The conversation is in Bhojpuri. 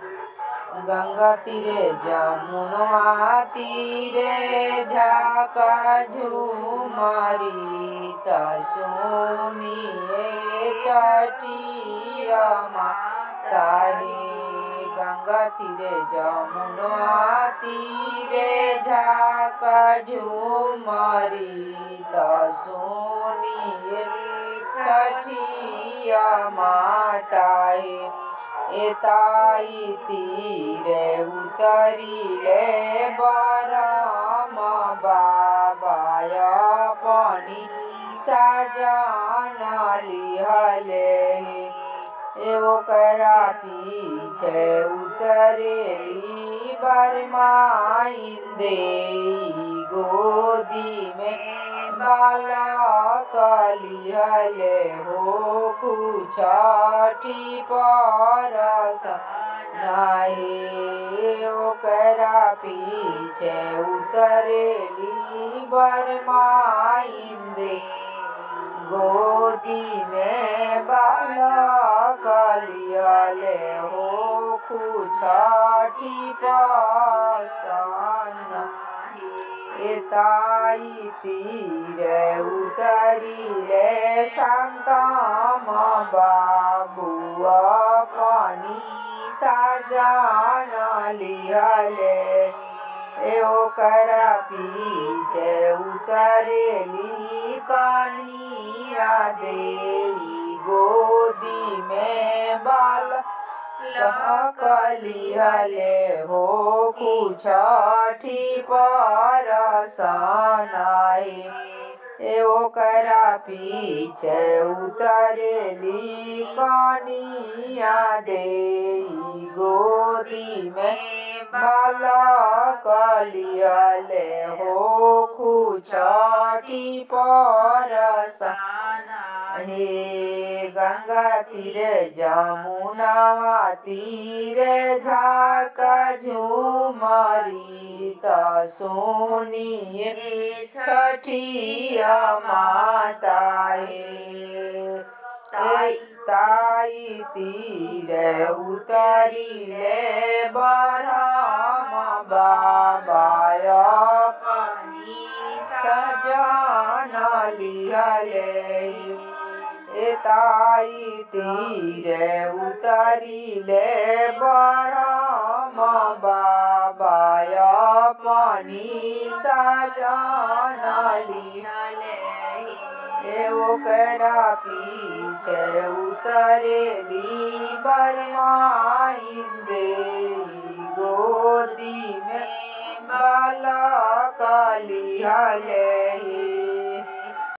गंगा तीरे जमुनवा तीरे झाका झूमरी त सुनिए छठिया माता हे गंगा तीरे जमुनवा तीरे झाका झूमरी त सुनिए छठिया माता हे एताई तीरे उतरिले बरम बाबाय पनि सजान लिहले ओकरा पीछे उतरेली बरमाइंदे गोदी में बालक लिहले हो कुछठी परस नाहे ओकरा पीछे उतरेली बरमाइंदे गोदी में बालक लियले हो कुछठी पसन एताई तीरे उतरिले शान्तम बाबुआ पनि साजन लिहले ओकरा पीछे उतरेली कनिया देई गोदी में बाल कहलिहले हो कुछठी परसनाई ओकरा पीछे उतरेली कनिया देई गोदी में बालक लियले हो कुछठी परसनाई हे गंगा तीरे जमुनावा तीरे झाका झूमरी त सोनिए छठिया माता हे ताई तीरे उतरिले बरम बाबाय पनि सजन लिहले एताई तीरे उतरिले बरम बाबाय पनि सजन लिहले ओकरा पीछे उतरेली बरमाइंदे गोदी में बालक लिहले